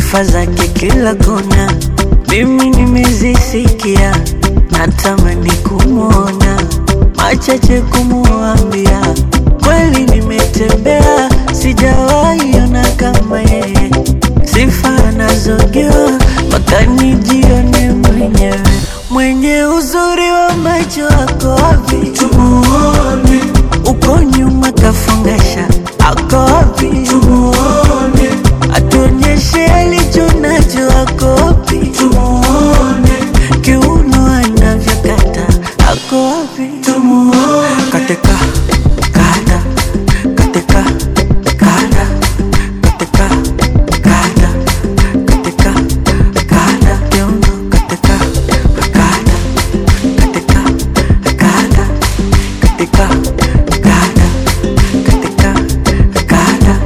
sifa zake kila kona, mimi nimezisikia, natamani kumwona, machache kumuambia, kweli nimetembea, sijawahi ona kama yeye, sifa anazogewa mpaka nijione mwenyewe, mwenye uzuri wa macho wako wapi? Tumuone uko nyuma kafungasha, ako wapi? Tumuone atuonyeshe alicho nacho, ako wapi? Tumuone kiuno anavyokata, ako wapi? Tumuone katika kada katika kada katika kada katika kada kiuno katika kada katika kada katika kada katika kada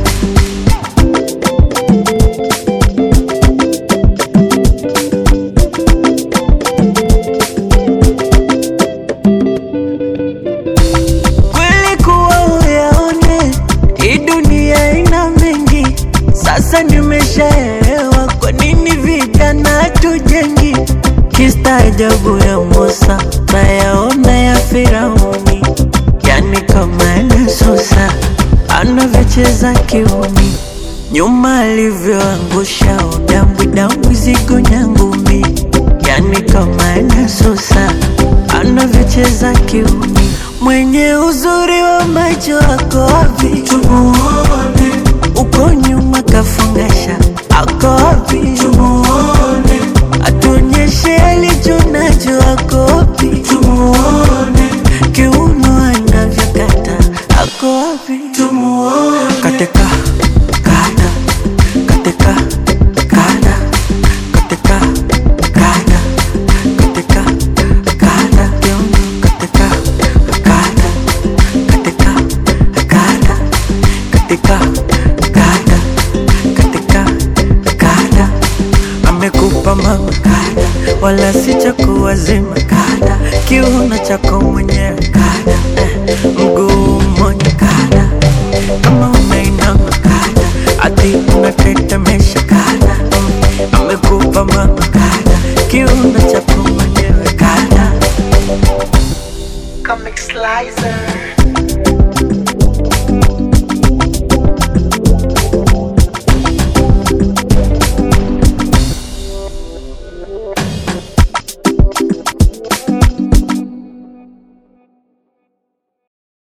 kweli kuwa uyaone hii dunia ina mengi sasa nimeshaelewa kwa nini vijana tujengi kistaajabu ya Musa nayaona ya Firauni yani kama Yesusa anavyocheza kiumi nyuma alivyoangusha udambwi dambwi zigo nyangumi yani kama Yesusa anavyocheza kiumi mwenye uzuri wa macho ako wapi? Tumuone uko nyuma kafungasha, ako wapi? Tumuone atuonyeshe alicho nacho, ako wapi? Tumuone kiuno anavyokata, ako wapi? Tumuone katika kada katika kada katika kada katika kada kiuno katika kada katika kada katika kada katika kada amekupa mama kada wala si cha kuwazima kada kiuno chako